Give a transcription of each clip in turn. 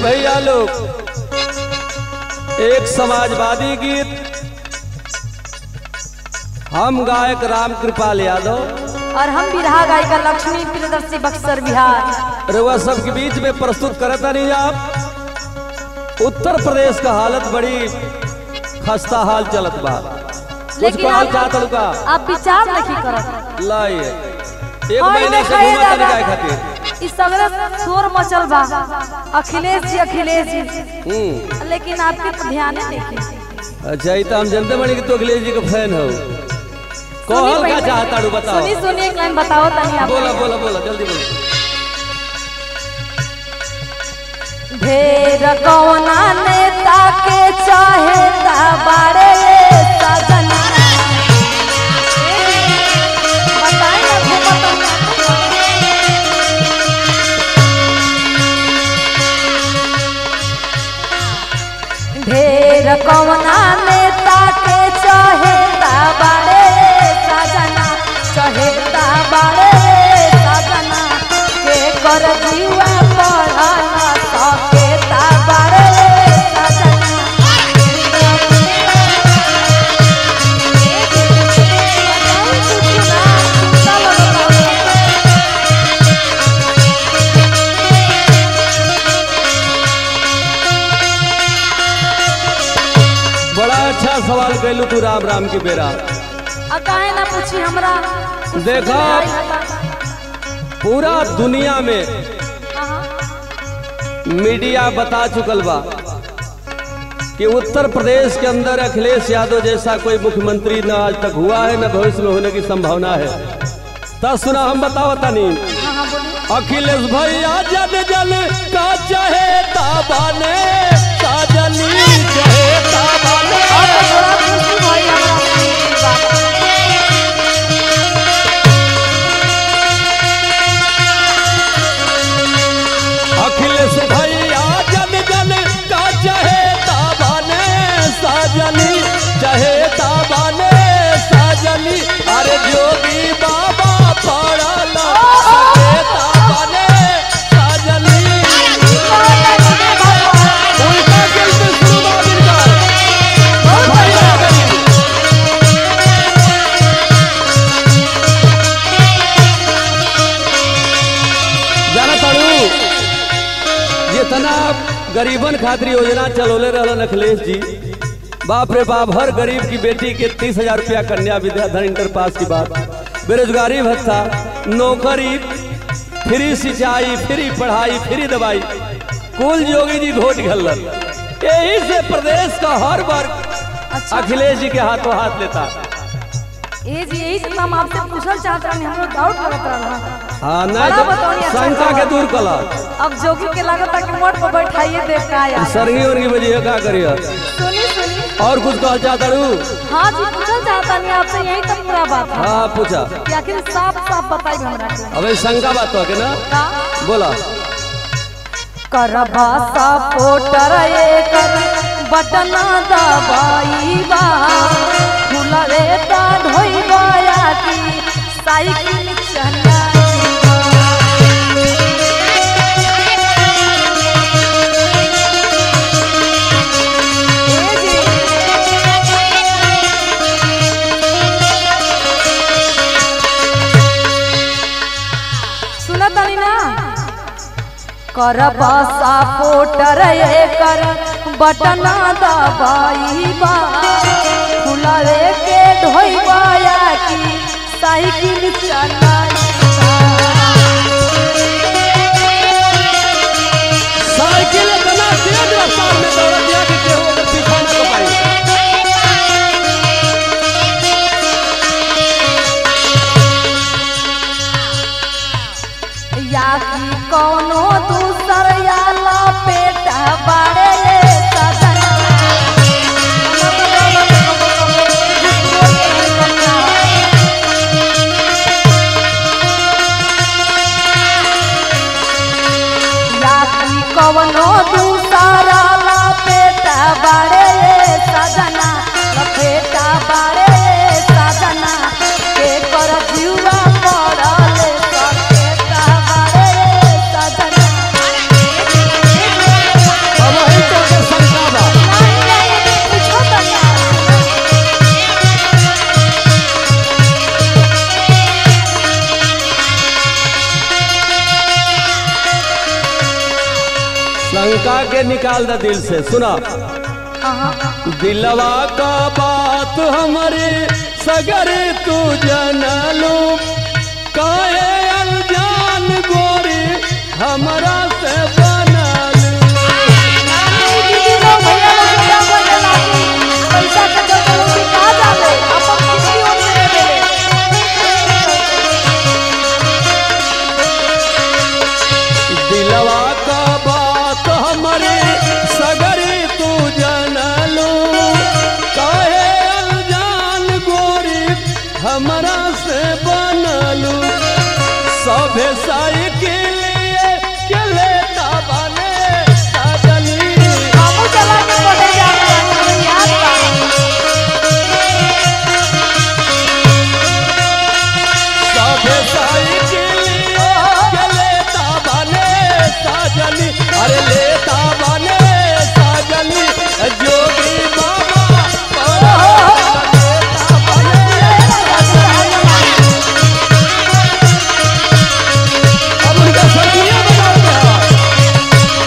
भैया लोग एक समाजवादी गीत हम गायक राम कृपाल यादव और हम बिरहा गायिका लक्ष्मी प्रियदर्शी बक्सर बिहार रउआ सबके बीच में प्रस्तुत करता नहीं आप उत्तर प्रदेश का हालत बड़ी खस्ता हाल चलत बा कुछ लेकिन कहल आप- चाहत लुका आप विचार नहीं करत लाइए एक और महीने इन्हें से कहे घूमत दादा, गाय खातिर इस सगरे शोर मचल बा अखिलेश जी अखिलेश जी हम्म लेकिन आपके तो ध्यान नहीं देखी अच्छा ये तो हम जानते बड़ी कि तू अखिलेश जी का फैन हो कहल का चाहता रू बताओ सुनी सुनी एक लाइन बताओ तनी आप बोला बोला बोला जल्दी बोलो ढेर कौना नेता के चाहे बारे सजना बताई ना भूपत ढेर कौना नेता के चाहे बारे सजना चाहे बारे सजना के कर जीवा पढ़ल सके बारे सजना बड़ा अच्छा सवाल कैलू तू राम राम की बेरा आ काहे ना पूछी हमरा देखा पूरा दुनिया में मीडिया बता चुकल बा कि उत्तर प्रदेश के अंदर अखिलेश यादव जैसा कोई मुख्यमंत्री न आज तक हुआ है न भविष्य में होने की संभावना है तब सुना हम बताओ तनी हाँ हाँ बोलिए अखिलेश भैया जन जन का चाहे ताबाने साजनी चाहे ताबाने और तो थोड़ा खुशी भई हमरा सुन के बात। अखिलेश भैया जन जन का चाहे ताबाने साजनी चाहे ताबाने साजनी अरे जोगी बाबा पड़ल सके ताबाने साजनी उल्टा गिनती शुरू बा गिनकर। भैया गरीब। जाना ताड़ू जितना गरीबन खातिर योजना चलोले रहलन अखिलेश जी बाप रे बाप हर गरीब की बेटी के तीस हजार रुपया कन्या विद्याधर इंटर पास की बात बेरोजगारी भत्ता नौकरी फ्री सिंचाई फ्री पढ़ाई फ्री दवाई कुल योगी जी घोट घल्लन यही से प्रदेश का हर वर्ग अखिलेश जी के हाथों हाथ लेता ए जी यही से हम आपसे पूछल चाहत रहनी हमरो डाउट लगत रहल हाँ बड़ा नहीं बताओ, तो अच्छा शंका के सवाल। दूर कला अब जोगी के लागत है कि मोट पर बैठाइए देख का यार सरगी उर्गी बजिए का करिए सुनी सुनी और कुछ कहल चाहता रू हाँ जी पूछल चाहता नहीं आपसे यही तो पूरा बात है हाँ पूछा कि आखिर साफ साफ बताई हमरा के अबे शंका बात हो के ना का बोला करबा सपोर्टर एकर बटना दबाई बा फुलवे ता ढोइबा की साइकिल चलाई ए जी सुनत तानी ना करबा सपोर्टर एकर बटना दबाई बा फुलवे के ढोइबा की साइकिल चलाई साइकिल इतना तेज रफ्तार में दौड़ दिया कि केहू ओकर पीछा न कर पाई या कि कोनो दूसर या लपेट बारे सजना शंका के निकाल द दिल से सुना दिलवा का बात हमारे सगर तू जनलू काहे अनजान गोरी हमरा से बनलू पैसा के चक्कर में कहा जाले अपन किसी और से ले ले दिलवा का बात हमारे सगर तू जनलू काहे अनजान गोरी हमरा से बनलू सभे साइकिल के लेता बने साजनी हमू चला के पढ़े जाते हैं याद बा सभे साइकिल के लेता बने साजनी अरे लेता बने साजनी जोगी बाबा लेता बने अब उनका सरनिया बताओ क्या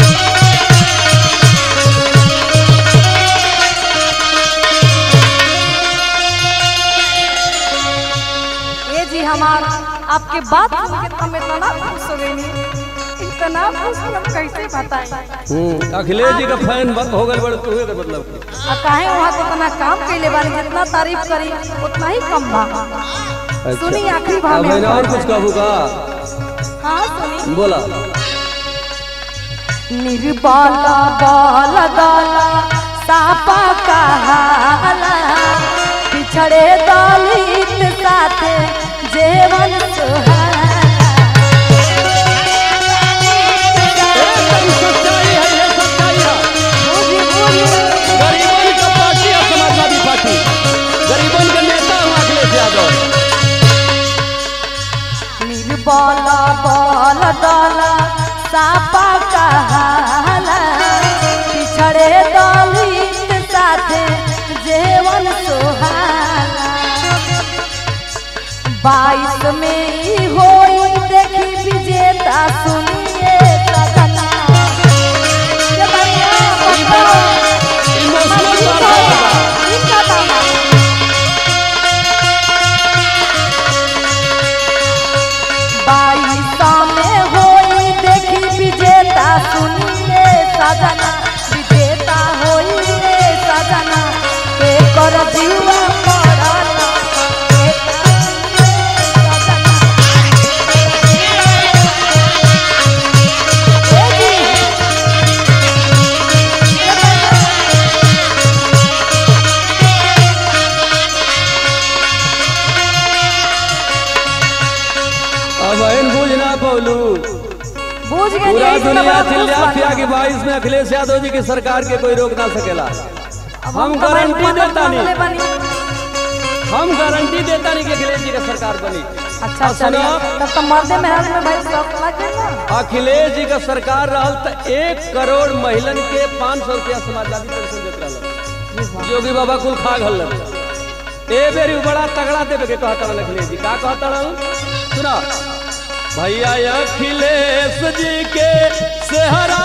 ये जी हमार आपके बात सुन के हम इतना खुश हो गए नी इतना खुश हम कैसे बताएं अखिलेश जी का फैन बंद हो गए बड़े हुए मतलब कि। आ काहे वहाँ के इतना काम कैले बानी जितना तारीफ करी उतना ही कम बा सुनी आखिरी भाव अब में मैंने और कुछ कहूँ का हाँ सुनी बोला निर्बाला बाला दाला सापा कहाला पिछड़े दलित साथे जेवन सुहाना एकदम सच्चाई है ये सच्चाई है बुझी बुझी गरीबन का पार्टी है समाजवादी पार्टी गरीबन का नेता हूँ अखिलेश यादव निर्बाला बाला दाला सापा कहाला पिछड़े दलित साथे जेवन सुहाना बाईस में ई होई देखी विजेता सुनिए सजना ये बढ़िया बताओ। इमोशनल इनका बात है दाना, इनका दाना। बाईस में होई देखी विजेता सुनिए सजना विजेता होई रे सजना के कर जीवा पड़ला के कर सजना अब इन बुझ ना पौलू बूझ गए पूरा यही से दुनिया बड़ा खुश चिल्ला बानी। पिया कि बाईस में अखिलेश यादव जी की सरकार के कोई रोक ना सकेला अब हम तो भाई गारंटी मदद देता नहीं। मांगले बानी। हम गारंटी देता नहीं कि अखिलेश जी का सरकार बनी अच्छा और चलिए सुनो, तब तो मर्दे मेहराज में भाई शौक लगे ना अखिलेश जी का सरकार रहल तो एक करोड़ महिलन के पाँच सौ रुपया समाजवादी पेंशन देत रहल योगी बाबा कुल खा घल ए बेरी बड़ा तगड़ा देवे के कहता रहल अखिलेश जी का कहता रहल सुना भैया अखिलेश जी के सेहरा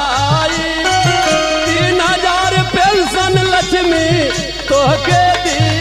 बधाई तीन हजार पेंशन लक्ष्मी तोहके दी